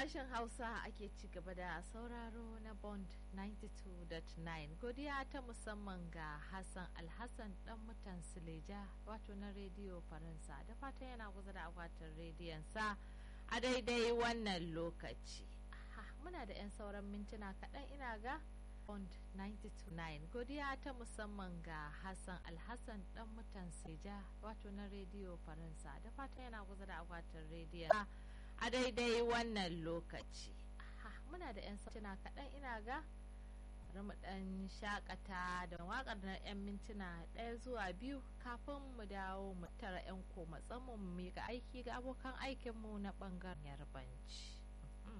sashen hausa ake ci gaba da sauraro na bond 92.9 godiya ta musamman ga hassan alhassan dan mutan sileja wato na rediyo faransa da fatan yana kusa da akwatin rediyonsa a daidai wannan lokaci muna da 'yan sauran mintuna kaɗan ina ga bond 92.9 godiya ta musamman ga hassan alhassan dan mutan sileja wato na rediyo faransa da fatan yana kusa da akwatin rediyonsa a daidai wannan lokaci muna da 'yan mintuna kaɗan ina ga mu ɗan shakata da waƙar na 'yan mintuna ɗaya zuwa biyu kafin mu dawo mu tara 'yan koma mu miƙa aiki ga abokan aikinmu na ɓangaren yarbanci.